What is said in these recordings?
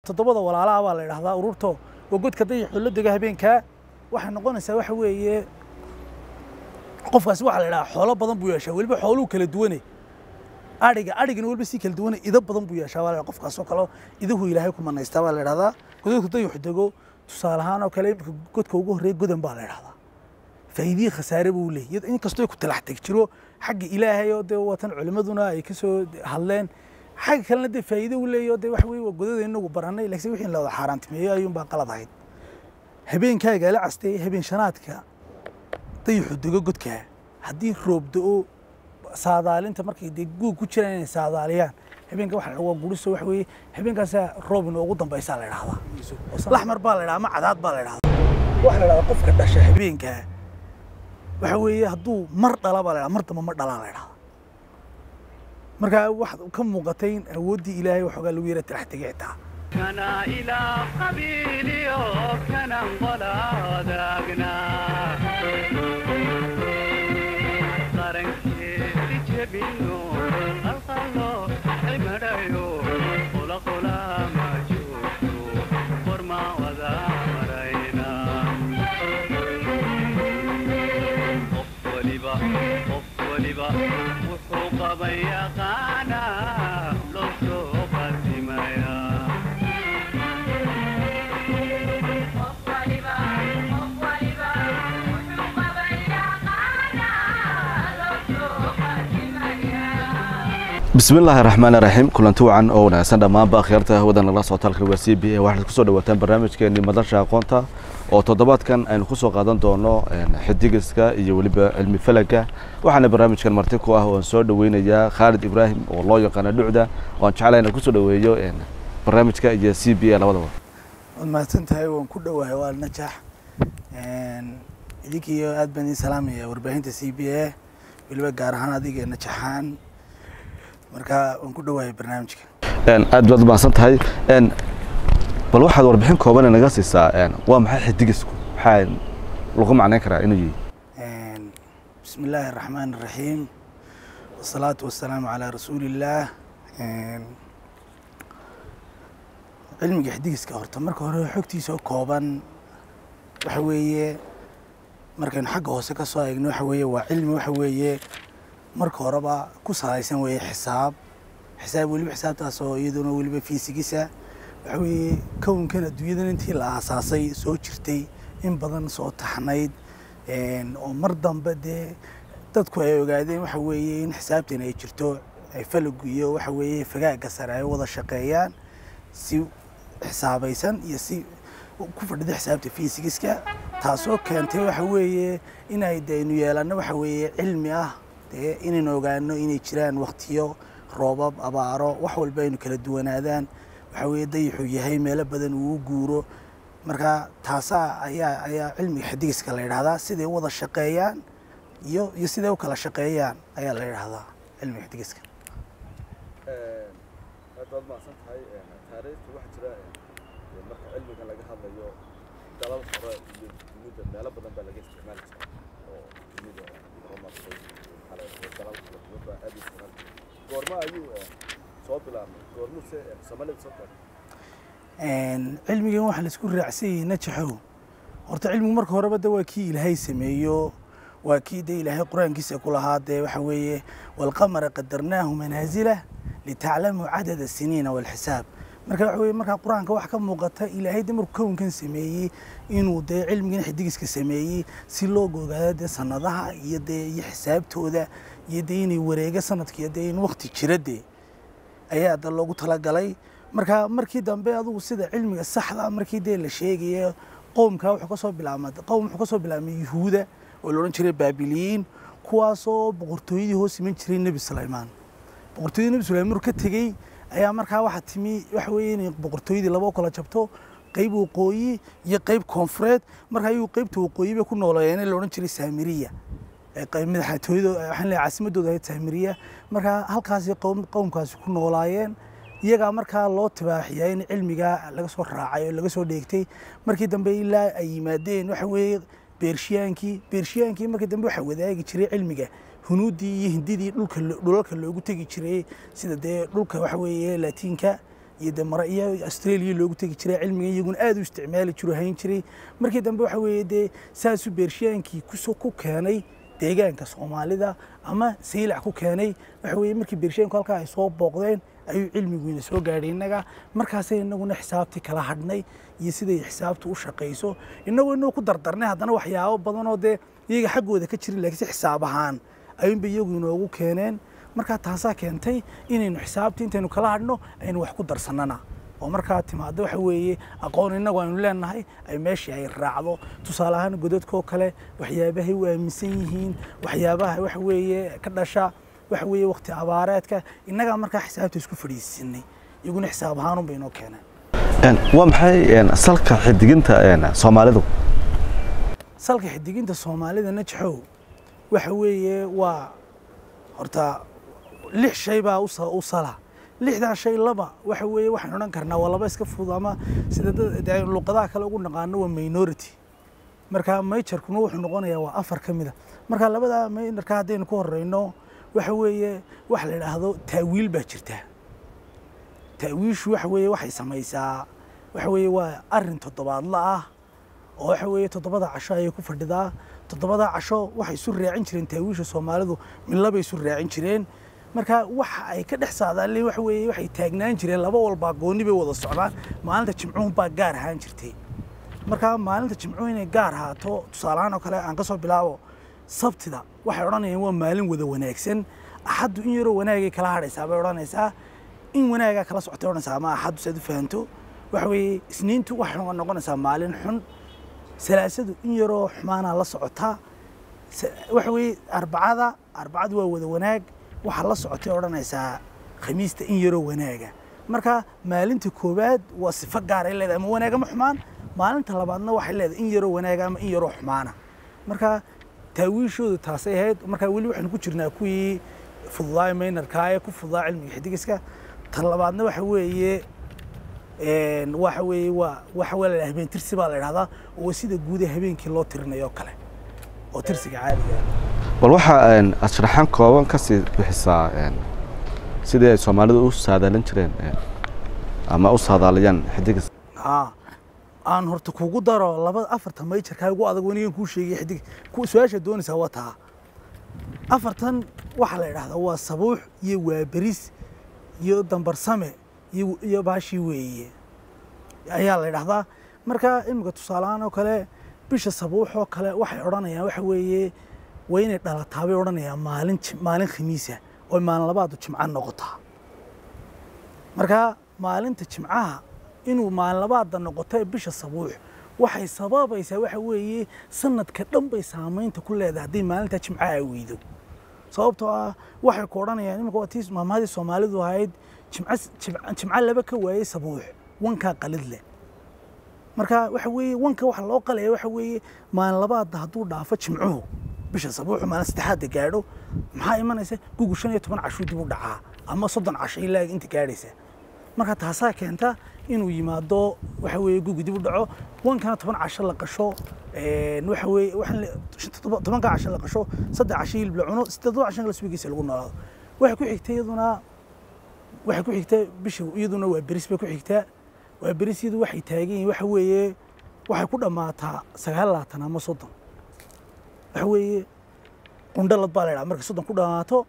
toddobada walaalaha baa la idhahdaa ururto waa godka dayaxoo la dega habeenkaa waxay noqonaysaa waxa weeye qofkaasi waxaa la idhahaa xoolo badan buu yeeshaa weliba xooluhu kala duwane adhiga adhigana weliba si kala duwane ido badan buu yeeshaa baa la idhaha qofkaasoo kale idahu ilaahay ku manaystaa baa la idhahdaa godadku dayaxu dego tusaale ahaan oo kale imika godka ugu horreeya godan baa la idhahdaa faa'iidihii khasaare buu leeyahy inkastoo ku talax teg jiro xagga ilaahay oo dee watan culimmaduna ay ka soo hadleen xagga kalena dee faa'iido uu leeyahy oo dee waxa weye waa godada inagu barannay laakiin wixii la wada xaaraantimeeyo ayuunbaa qalad ahayd habeenkaagaa la castay habeen shanaadka dayaxu dego godkaa haddii roob do-o saadaalinta markay dee guug ku jiraan inay saadaaliyaan habeenka waxa la waa guriso waxa weeye habeenkaasaa roob inoogu dambaysaa la idhahdaa laxmar baa la idhahdaa ama cadaad baa la idhahdaa waxa la idhahdaa qofka dhasha habeenkaa waxa weeye hadduu mar dhala baa la idhahdaa mar damba ma dhalaa la idhahdaa markaa waxaad ka muuqatay in awooddii ilaahay waxoogaa lagu yara talax tegay xitaa kana ilaa qabiiliyo kanan qolaadaagna qarankeedi jebino qalqallo cimadhayo qulaqulama joogto qorma wada marayna qof waliba qof waliba wuxuu qaban yaqaana loo soo qadimaya bismi illaahi raxmaan raxiim kulanti wacan oo wanaagsan dhammaanba akhyaarta hawada nagala socota halkan waa c b a waxaad kusoo dhawaataan barnaamijkeenii madasha aqoonta oo toddobaadkan aynu kusoo qaadan doono xidigiska iyo weliba cilmi falaga waxaana barnaamijkan marti ku ah oan soo dhaweynayaa khaalid ibraahim oo loo yaqaano dhucda oan jeclay inaan kusoo dhaweeyo barnaamijka iyo c b a labadaba waad mahadsan tahay waan ku dhowahay waa najax idinkiiyo aad baan idin salaamaya warbaahinta c b a weliba gaar ahaan adiga najaxaan marka waan ku dhowahay barnaamijka aad baad umahadsan tahay bal waxaad warbixin kooban naga siisaa waa maxay xidigisku maxaa lagu macnayn karaa inuu yihi bismi illaahi araxmaan araxiim wasalaatu wasalaamu calaa rasuulillaah cilmiga xidigiska horta marka hore xogtiisa oo kooban waxa weeye markaynu xagga hoose ka soo eegno waxa weeye waa cilmi waxa weeye marka horeba ku salaysan weeye xisaab xisaab weliba xisaabtaas oo iyaduna weliba fiisigisa waxa weeye kownkan adduunyadan intii la aasaasay soo jirtay in badan soo taxnayd oo mar dambe dee dadku ay ogaadeen waxa weeye in xisaabtan ay jirto ay falagu iyo waxa weeye fagaagga sare ay wada shaqeeyaan si xisaabaysan iyo si ku fadhida xisaabta fiisigiska taasoo keentay waxa weeye inay daynu yeelanno waxa weeye cilmi ah dee inaynu ogaano inay jiraan waktiyo roobab abaaro wax walba aynu kala duwanaadaan waxa weeye dayaxuu yahay meelo badan uu u guuro marka taasaa ayaa ayaa cilmiga xidigiska la yidhahdaa siday u wada shaqeeyaan iyo iyo siday u kala shaqeeyaan ayaa la yidhahdaa cilmiga xidigiska aad baad mahadsan tahay taariikhta waxaa jira marka cilmiga laga hadlayo dalal hore iyo dunida meelo badan baa laga isticmaali jiray oo dunida horumartay dalal kala duwan baa aad u isticmaali jiray goorma ayuu soo bilaabmay goormuse soomaalida soo taagay cilmigan waxaa la isku raacsan yahay najaxow horta cilmigu marka horeba de waa kii ilaahay sameeyo waa kii de ilaahay qur-aankiisa ku lahaa dee waxa weeye walqamara qadarnaahu manaazila litaclamuu cadada siniina walxisaab marka waxa weye markaa qur-aanka wax ka muuqata ilaahay de markuu kownkan sameeyey inuu dee cilmigan xidigiska sameeyey si loo ogaado dee sanadaha iyo dee iyo xisaabtooda iyo dee inay wareega sanadkiiyo dee in wakti jira dee ayaa da loogu talagalay marka markii dambe adugu sida cilmiga saxda markii dee la sheegaya qowmka wuxuu kasoo bilaabma qowm wuxuu kasoo bilaabmay yuhuuda oo la odhan jiray baabiliyiin kuwaasoo boqortooyadii hoos iman jiray nebi sulaymaan boqortooyadii nebi sulaymaan markuu ka tegey ayaa markaa waxaa timi waxa weeye inay boqortooyadii laba kala jabto qayb waqooyi iyo qayb koonfureed marka ayuu qaybta waqooyi bay ku nooleeyeen la odhan jiray saamiriya madaxtooyada waxaan leeyahay caasimadooda ahayd saamiriya marka halkaasi qowmkaasi ku noolaayeen iyagaa markaa loo tibaaxiyaa in cilmigaa laga soo raacay oo laga soo dheegtay markii dambe ilaa ay yimaadeen waxa weeye beershiyaankii beershiyaankii markii dambe waxaa wadaagi jiray cilmiga hunuuddii iyo hindidii dhulka dhulalka loogu tegi jiray sida dee dhulka waxa weeye laatiinka iyo dee mara iyo australia loogu tegi jiray cilmiga iyaguna aad u isticmaali jiro hayn jiray markii dambe waxa weeye dee saasuu beershiyaankii kusoo ku keenay deegaanka soomaalida ama saylac ku keenay waxa weeye markii beershiyaanku halkaa ay soo booqdeen ayuu cilmiguina soo gaadhay innaga markaasay innaguna xisaabtii kala hadhnay iyo siday xisaabtu u shaqayso innagoo inuu ku dardarnay haddana waxyaabo badan oo dee iyaga xaggooda ka jirin laakiin si xisaab ahaan ayuunba iyagu inoogu keeneen markaa taasaa keentay inaynu xisaabtii intaynu kala hadhno aynu wax ku darsannana oo markaa timaado waxa weeye aqoon innagu aynu leenahay ay meeshii ay raacdo tusaale ahaan godadkoo kale waxyaabahay u aaminsan yihiin waxyaabaha waxa weeye ka dhasha waxa weeye waqti abaareedka innagaa markaa xisaabta isku fadhiisinay iyaguna xisaab ahaanun bay inoo keeneen waa maxay salka xidiginta soomaalidu salka xidiginta soomaalida najaxow waxa weeye waa horta lix shay baa u sa- u sala lixdaa shay laba waxa weeye waxaan odhan karnaa waa laba iska fudud ama sida dad- dee luqadaha kale ugu naqaano waa minority marka majorkuna wuxuu noqonayaa waa afar ka mida marka labada minorka haddaynu ku horeyno waxa weeye waxa la idhaahdo taawiil baa jirta taawiishu waxa weeye waxay samaysaa waxa weeye waa arin toddobaadla ah oo waxa weeye toddobada casho ayay ku fadhidaa toddobada casho waxay isu raacin jireen taawiisha soomaalidu midlabay isu raacin jireen marka waxa ay ka dhex saadaaleen waxa weeye waxay taagnaan jireen laba walbaa gooni bay wada socdaan maalinta jimcuhun baa gaar ahaan jirtay marka maalinta jimcuhu inay gaar ahaato tusaalahaan oo kale aan ka soo bilaabo sabtida waxay odhanayaan waa maalin wada wanaagsan axaddu in yaroo wanaagay kala hadhaysaa bay odhanaysaa in wanaagaa kala socotay odhanaysaa ama axaddu si aad u fahanto waxa weeye isniintu waxay noqonaysaa maalin xun salaasadu in yaroo xumaanaa la socotaa sa- waxa weeye arbacada arbacadu waa wada wanaag waxaa la socotay odhanaysaa khamiista in yaroo wanaaga marka maalinta koowaad waa sifo gaaray leedahay ama wanaag ama xumaan maalinta labaadna waxay leedahay in yaroo wanaaga ama in yaroo xumaana marka taawiishoodu taasay ahayd marka weli waxaynu ku jirnaa kuwii fududaay maynarkaa ee ku fududaa cilmiga xidigiska ta labaadna waxa weeye een, waxa weeye waa waxa waa la yidhaha habeen tirsi baa la idhahdaa oo sida guud ee habeenkii loo tirinayo oo kale oo tirsiga caadiga ah bal waxaa een, aad sharaxaan kooban ka sii bixisaa een, sidii ay soomaalidu u saadaalin jireen een, ama u saadaaliyaan xidigis haa aan horta kugu daro labada afarta mayjarkaa ugu adag wanigan kuu sheegay xidig ku su-aasha doonaysaa waa taa afartan waxaa la idhahdaa waa sabuux iyo waaberis iyo dambarsame iyo iyo baashii weeye ayaa la idhahdaa marka imika tusaalehaan oo kale bisha sabuux oo kale waxay odhanayaan waxa weeye waa inay dhalataa bay odhanayaan maalin jim- maalin khamiisa oo maalin labaadu jimca noqotaa marka maalinta jimcaha inuu maalin labaada noqoto ee bisha sabuux waxay sababaysaa waxa weeye sanadka dhan bay saamaynta ku leedahay haddii maalinta jimcaha ay weydo sababtoo ah waxay ku odhanayaan imika waa tii maamaadii soomaalidu ahayd jimca jimca- jimca laba ka waayey sabuux wankaa qalid leh marka waxa weeye wanka waxa loo qalaya waxa weeye maalin labaada hadduu dhaafo jimcuhu bisha sabuuxu maalin saddexaadda gaadho maxaa imanaysa gugu shan iyo toban cashuu dib u dhacaa ama soddon casho ilaa inta gaadhaysa marka taasaa keenta inuu yimaado waxa weeye gugu dib u dhaco wankana toban casho la qasho een, waxa weeye waxaan le- todoba- tobanka casho la qasho saddex casho hilib la cuno siddeedo casho la subigiisa lagu noolaado waxay ku xigtay iyaduna waxay ku xigtaa bisha iyaduna waa beris bay ku xigtaa waa beris iyadu waxay taagan yihiin waxa weeye waxay ku dhammaataa sagaal labaatan ama soddon waxa weeye qundhalad baa la idhaha markay soddon ku dhammaato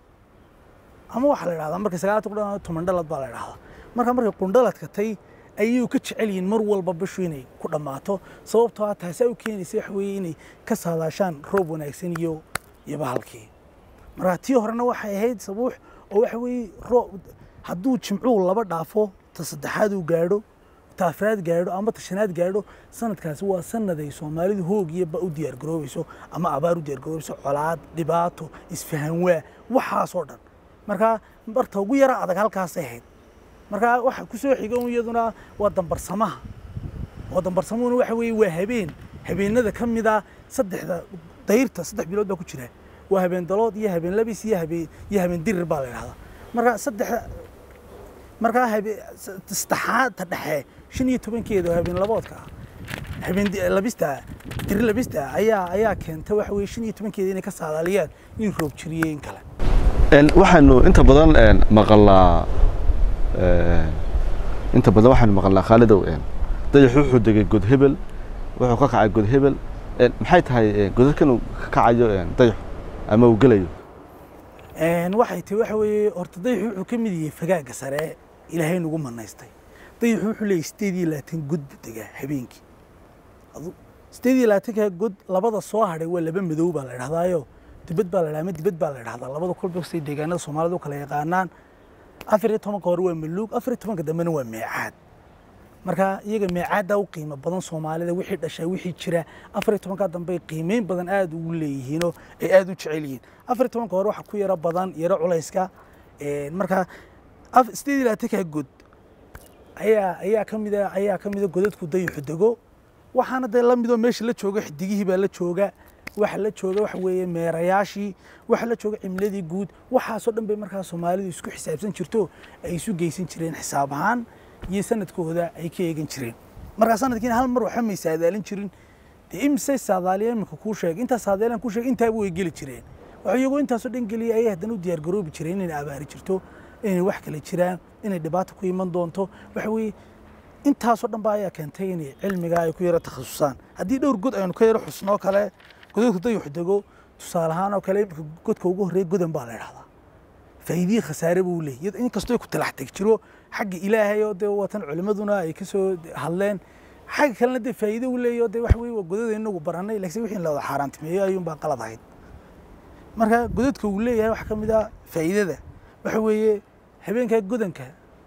ama waxaa la idhahdaa markay sagaalatan ku dhammaato toban dhalad baa la idhahdaa marka markay qundhaladka tay ayuu ka jecel yihiin mar walba bishu inay ku dhammaato sababtoo ah taasaa u keenaysa waxa weeye inay ka saadaashaan roob wanaagsan iyo iyo bahalkii marka tii horena waxay ahayd sabuux oo waxa weeye roob hadduu jimcuhu laba dhaafo ta saddexaad uu gaadho ta afraad gaadho ama ta shanaad gaadho sanadkaasi waa sanad ay soomaalidu hoog iyo ba u diyaargaroobayso ama abaar u diyaargaroobayso colaad dhibaato isfahan waa waxaasoo dhan marka barta ugu yara adag halkaasay ahayd marka waxa ku soo xiga un iyaduna waa dambarsamaha oo dambarsamuhuna waxa weeye waa habeen habeenada ka mid ah saddexda dayrta saddex bilood baa ku jira waa habeen dalood iyo habeen labis iyo habeen iyo habeen dirir baa la idhahdaa marka saddexda markaa habe saddexaad ta dhexe shan iyo tobankeeda oo habeen laboodka ah habeen di- labista diri labista ayaa ayaa keenta waxa weeye shan iyo tobankeeda inay ka saadaaliyaan in roob jiriyey in kale Een, waxaanu inta badan een, maqalaa een, inta badan waxaynu maqalnaa khaalidow een, dayaxu wuxuu degay god hebel wuxuu ka kacay god hebel een, maxay tahay een, godadkan uu ka kacayo een, dayaxu ama uu gelayo Een, waxay tahay waxa weeye horta dayaxu wuxuu ka mid yahay fagaagga sare ilaahay nagu manaystay dayaxu wuxuu leeyahay sideed iyo labaatan god buu degaa habeenkii adu sideed iyo labaatanka god labada soo hadhay waa laba madow baa la idhahdaayo dibad baa la idhahdaa ama dibad baa la idhahdaa labada kolba say deegaanada soomaalida u kala yaqaanaan afar iyo tobanka hore waa maluug afar iyo tobanka dambena waa meecaad marka iyaga meecaaddaa u qiimo badan soomaalida wixii dhashaa wixii jira afar iyo tobankaa dambe ay qiimeyn badan aada ugu leeyihiinoo ay aada u jecel yihiin afar iyo tobanka hore waxaa ku yaro badan yaro culayska Een, marka af- sideed iyo labaatankaa god ayaa ayaa ka mida ayaa ka mida godadku dayaxu dego waxaana dee la midoo meesha la jooga xidigihii baa la jooga waxa la jooga waxa weeye meerayaashii waxa la jooga cimiladii guud waxaasoo dhan bay markaa soomaalidu isku xisaabsan jirto ay isu geysan jireen xisaab ahaan iyo sanadkooda ay ka eegan jireen markaa sanadkiina hal mar waxa may saadaalin jirin dee imisay saadaaliya iminka kuu sheegay intaas saadaaliyan kuu sheegay intaaba way geli jireen waxa iyagoo intaasoo dhan geliyay ayay haddana u diyaar garoobi jireen inay abaari jirto inay wax kale jiraan inay dhibaato ku iman doonto waxa weeye intaasoo dhan baa ayaa keentay inay cilmigaa ay ku yaro takhasusaan haddii dhowr god aynu ka yaro xusnoo kale godadku dayaxu dego tusaale ahaan oo kale iminka godka ugu horreeya godan baa la idhahdaa faa'iidihii khasaare buu leeyahy iyadoo inkastoo ay ku talax teg jiro xagga ilaahay oo dee watan culimmaduna ay ka soo hadleen xagga kalena dee faa'iido uu leeyahy oo dee waxa weye waa godada inagu barannay laakiin wixii la wada xaaraantimeeyo ayuunbaa qalad ahayd marka godadka uu leeyahay waxaa ka mid ah faa'iidada waxa weeye habeenkaa godanka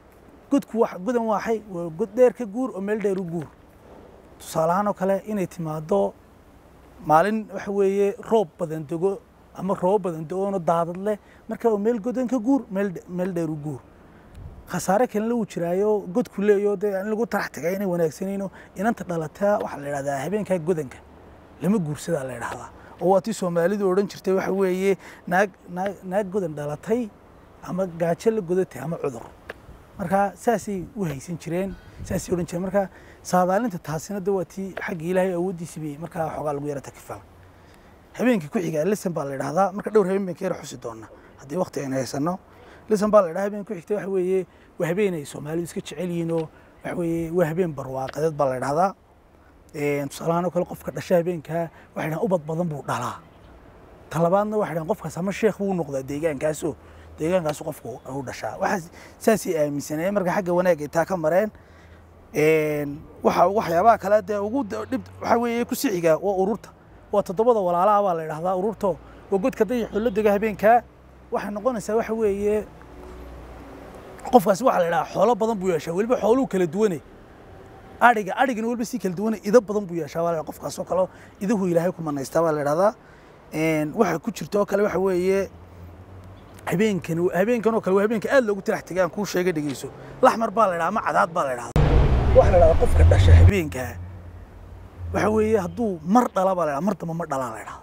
godku wax godan waaxay waa god dheer ka guur oo meel dheer u guur tusaale ahaan oo kale inay timaado maalin waxa weeye roob badan dego ama roob badan do-oono daadad leh marka waa meel godan ka guur meel dhe- meel dheer u guur khasaare kalena wuu jiraayo godku leeyo dee in lagu tarax tagay inay wanaagsanayno inanta dhalataa waxaa la idhahdaa habeenkaa godanka lama guursadaa la idhahdaa oo waa tii soomaalidu odhan jirtay waxa weeye naag naag naag godan dhalatay ama gaajo la godatay ama cudur marka saasay u haysan jireen saasay odhan jireen marka saadaalinta taasina de waa tii xagga ilaahay awooddiisi bay markaa xoogaa lagu yara takifaa habeenka ku xiga lisan baa la idhahdaa marka dhowr habeen baan ka yara xusi doonaa haddii waqti aynu haysano lisan baa la idhaha habeen ku xigta waxa weeye waa habeen ay soomaalidu iska jecel yihiin oo waxa weeye waa habeen barwaaqadeed baa la idhahdaa Een, tusaale ahaan oo kale qofka dhasha habeenkaa waxay dhahaan ubad badan buu dhalaa talabaadna waxay dhahaan qofkaas ama sheekh buu noqdaa deegaankaasoo deegaankaasu qofku u dhashaa waxaas saasay aaminsanayeen marka xagga wanaag ay taa ka mareen Een, waxa waxyaabaha kale dee ugu da- dhib waxa weeye ku sixiga waa ururta waa toddobada walaalaha baa la idhahdaa ururto waa godka dayaxoo la dega habeenkaa waxay noqonaysaa waxa weeye qofkaasi waxaa la idhahaa xoolo badan buu yeeshaa weliba xooluhu kala duwane adhiga adhigana weliba si kala duwane ido badan buu yeeshaa baa la idhaha qofkaasoo kale iduhu ilaahay ku manaystaa baa la idhahdaa Een, waxa ku jirta oo kale waxa weeye habeenkan habeenkan oo kale waa habeenka aad loogu talax tegay aan kuu sheegay dhegeyso laxmar baa la idhaha ama cadaad baa la idhahdaa waxaa la idhahdaa qofka dhasha habeenkaa waxa weeye hadduu mar dhala baa la idhaha mar damba ma dhalaa la idhahdaa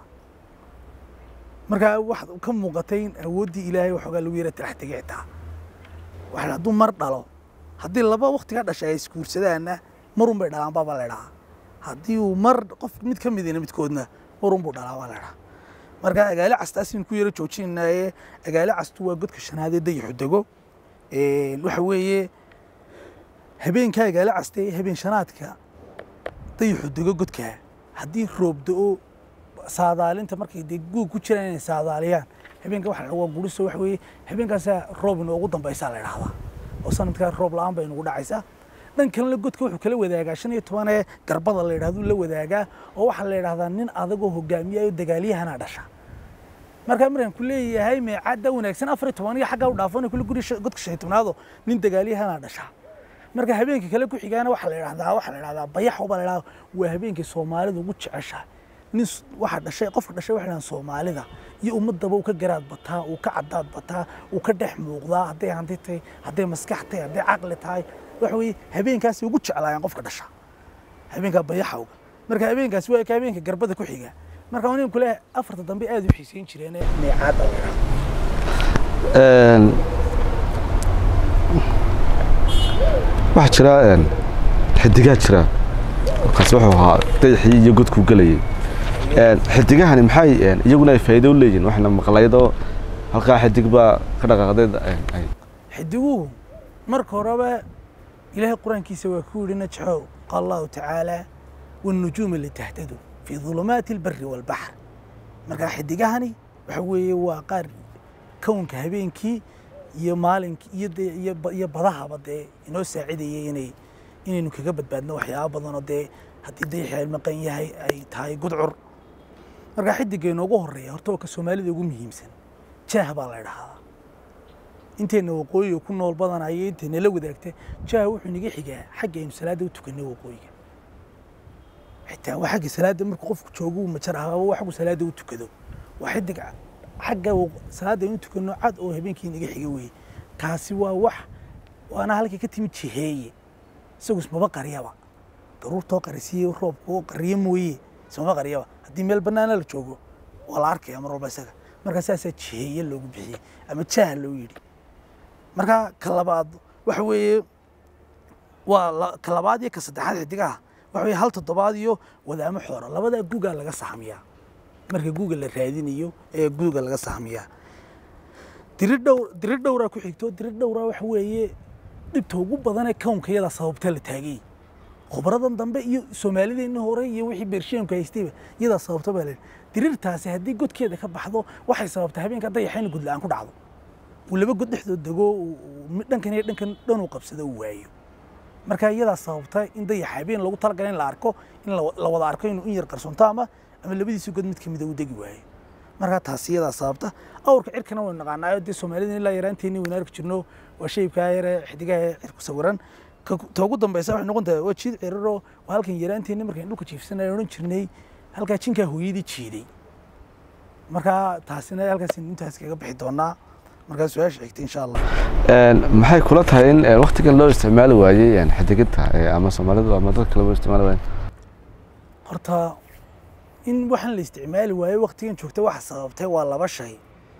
markaa wax ka muuqatay in awooddii ilaahay waxoogaa lagu yara talax tegay xitaa waxa la hadduu mar dhalo haddii laba waqtiga dhasha ay isguursadaanna marun bay dhalaan baa la idhahaa haddii uu mar qof mid ka midina midkoodna marun buu dhalaa baa la idhahaa marka agaali castaas in ku yaro joojinaaye agaali castu waa godka shanaadee dayaxu dego Een, waxa weeye habeenkaa agaali caste habeen shanaadka dayaxu dego godkaa haddii roob do-o saadaalinta markay dee guug ku jiraan inay saadaaliyaan habeenka waxa la waa guriso waxa weeye habeenkaasaa roob inoogu dambaysaa la idhahdaa oo sanadkaa roob la-aan bay nagu dhacaysaa dhan kalena godka wuxuu kala wadaagaa shan iyo tobanee garbada la yidhahdo la wadaagaa oo waxaa la yidhahdaa nin adagoo hogaamiyayo dagaalyahanaa dhasha markaa markaan ku leeyahay meecadda wanaagsan afar iyo toban iyo xaggaa u dhaafana kule guri shan- godka shan iyo tobnaado nin dagaalyahanaa dhasha marka habeenka kale ku xigaana waxaa la yidhahdaa waxaa la yidhahdaa bayaxo baa la yidhahdaa waa habeenkii soomaalida ugu jeceshahay nin s- waxa dhashay qofka dhashay waxay dhahaan soomaalida iyo ummadaba uu ka garaad bataa uu ka cadaad bataa uu ka dhex muuqdaa hadday hanti tahay hadday maskax tahay hadday caqli tahay waxa weeye habeenkaasi ugu jeclaayaan qofka dhasha habeenkaa bayaxawga marka habeenkaasi waa ka habeenka garbada ku xiga marka nin kule afarta dambe aad u xiisayn jireen meecaadda la yidhahdo Een, waxaa jira een, xidigaa jira markaas wuxuu ahaa dayaxii iyo godkuu gelayay Een, xidigahani maxay een, iyaguna ay faa'iido u leeyihin waxna maqlaydoo halkaa xidig baa ka dhaqaaqday een, ay- xidiguhu marka horeba ilaahay qur-aankiisa waa ku yidhi najxow qaala allahu tacaala wannujuuma litahtadu fii dulumaati albari waalbaxr markaa xidigahani waxa weeye waa qaar kownka habeenkii iyo maalinkii iyo dee iyo ba- iyo badahaba dee inoo saacidayay inay inaynu kaga badbaadno waxyaaba badanoo dee haddii dayaxi maqan yahay ay tahay gudcur markaa xidigga inoogu horeeya horta waa ka soomaalida ugu muhiimsan jaah baa la idhahdaa intayna waqooyiga ku nool badanaya intayna la wadaagta jaah wuxuu naga xigaa xagga aynu salaadda u tukanay waqooyiga xitaa waa xagga salaadda markuu qofku joogo uu majar ahaaba waa xaggu salaadda u tukado waa xidig xagga waq- salaadda aynu tukano cad oo habeenkii naga xiga weeye taasi waa wax waana halkay ka timid jiheeye isagu ismaba qariyaba daruurtoo qarisiye roobkoo qariye mooye ismaba qariyaba haddii meel bannaana la joogo waa la arkaya mar walba isaga marka saasaa jiheeye loogu bixiyey ama jaah loo yidhi marka ka labaad waxa weeye waa la- ka labaad iyo ka saddexaad xidigaha waxa weeye hal toddobaad iyo wadaamo xoora labadaa gugaa laga sahmiyaa marka guga la raadinayo ee guga laga sahmiyaa diri dhowr diri dhowraa ku xigto diri dhowraa waxa weeye dhibta ugu badanee kownka iyadaa sababta la taagay khubradan dambe iyo soomaalideenna hore iyo wixii beersheemka haystayba iyadaa sababta baa la yidhi dirirtaasi haddii godkeeda ka baxdo waxay sababtaa habeenka dayaxa in gudla-aan ku dhacdo uu laba god dhexdood dego uu- uu mid dhankan iyo dhankan dhan uu qabsado uu waayo marka iyadaa sababta in dayaxa habeen lagu talagalay in la arko in la la wada arko inuu in yar qarsoonto ama ama labadiisa god mid kamida uu degi waayo marka taasi iyadaa sababta awrka cirkana waynu naqaanaayo dee soomaalida ilaa yaraanteeni waynu arki jirno waa shaybkaa yare xidigaha ee cirku sawiran ka ta ugu dambeysa waxay noqon tahay waa jiid ciriro waa halkan yaraanteeni markaynu dhulka jiifsanay odhan jirnay halkaa jinkaa hooyadii jiiday marka taasina halkaas intaas kaga bixi doonaa markaa su-aasha xigta insha allah maxay kula tahay in waktigan loo isticmaali waayey xidiginta ama soomaalidu ama dad kale loo isticmaali waayey horta in waxaan la isticmaali waayo waktigan joogta waxa sababtay waa laba shay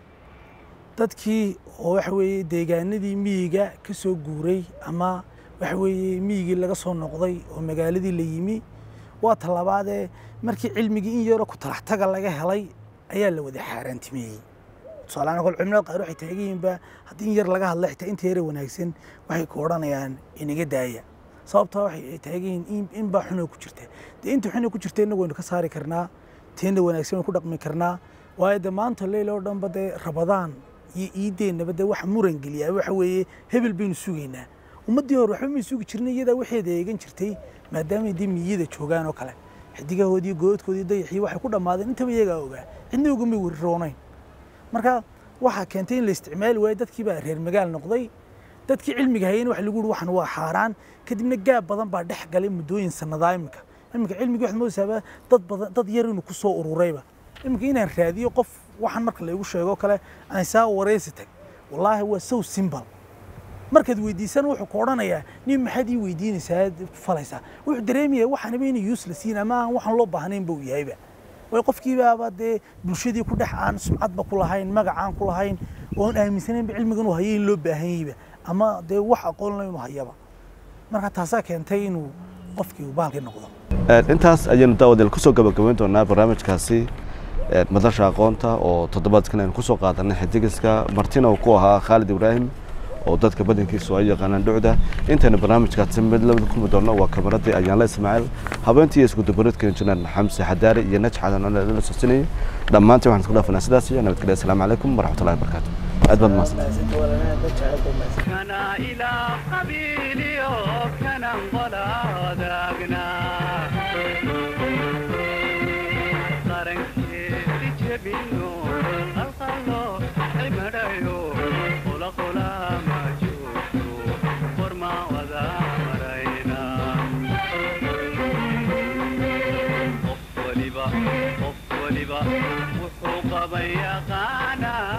dadkii oo waxa weeye deegaanadii miyiga ka soo guuray ama waxa weeye miyigii laga soo noqday oo magaaladii la yimi waa talabaadee markii cilmigii in yaroo ku talaxtaga laga helay ayaa la wada xaaraantimeeyey tusaalehaan kol cimilada qaar waxay taagan yihiinba haddii in yar laga hadla xitaa inta yare wanaagsan waxay ku odhanayaan inaga daaya sababtaa waxay ay taagan yihiin in- in baa xunoo ku jirta dee inta xunoo ku jirta innagu waynu ka saari karnaa teena wanaagsan waynu ku dhaqmi karnaa waayo de maanta leyl oo dhanba dee rabadaan iyo iideennaba dee waxa muran geliyaa waxa weeye hebel baynu sugaynaa ummaddii hore waxba may sugi jirnay iyadaa waxeeda eegan jirtay maadaamay dee miyada joogaan oo kale xidigahoodii goodkoodii dayaxii waxay ku dhammaadeen intaba iyagaa ogaa cidna ogamay weriroonayn marka waxaa keentay in la isticmaali waayo dadkii baa reer magaal noqday dadkii cilmiga hayeen waxa lagu yidhi waxan waa xaaraan kadibna gaab badan baa dhex galay muddooyin sannadaa iminka iminka cilmigii waxaad moodaysaaba dad badan dad yar inuu ku soo ururayba iminka inaan raadiyo qof waxan marka laygu sheego kale aan saa wareysi tag wallaahi waa so simple markaad weydiisana wuxuu ku odhanayaa nin maxaad ii weydiinaysaa falaysaa wuxuu dareemaya waxaanaba inay useless yihiin ama aan waxaan loo baahnayn ba uu yahayba way qofkiibaaba dee bulshadii ku dhex aan sumcadba ku lahayn magacaan ku lahayn oon aaminsanaynba cilmiga inuu hayo in loo baahan yahayba ama dee wax aqoon la inuu hayaba marka taasaa keentay inuu qofkii uu bahalkii noqdo intaas ayaynu daawadeel kusoo gabagabayn doonaa barnaamijkaasi ee, madasha aqoonta oo toddobaadkan aynu kusoo qaadanay xidigiska martina uu ku ahaa khaalid ibraahim oo dadka badankiisu ay yaqaanaan dhucda intaynu barnaamijkaasi mid labada kulmi doonno waa kabaradii ayaanla ismaaciil habeentii iyo iskudabareedka injineer xamse xadaari iyo najx cadan oo la soosinayay dhammaantiin waxaan isku dhaafanaa sidaas iyo nabadgelya asalaamu calaykum waraxmatullahi wabarakaatu aad baad mahadsan كنا إلى قبيلي وكنا انضلادقنا قرنكي جبينو القلو عمريو قل قل ما جوتو قرما وذا مرينا قف ولبا قف ولبا وحوق بيقانا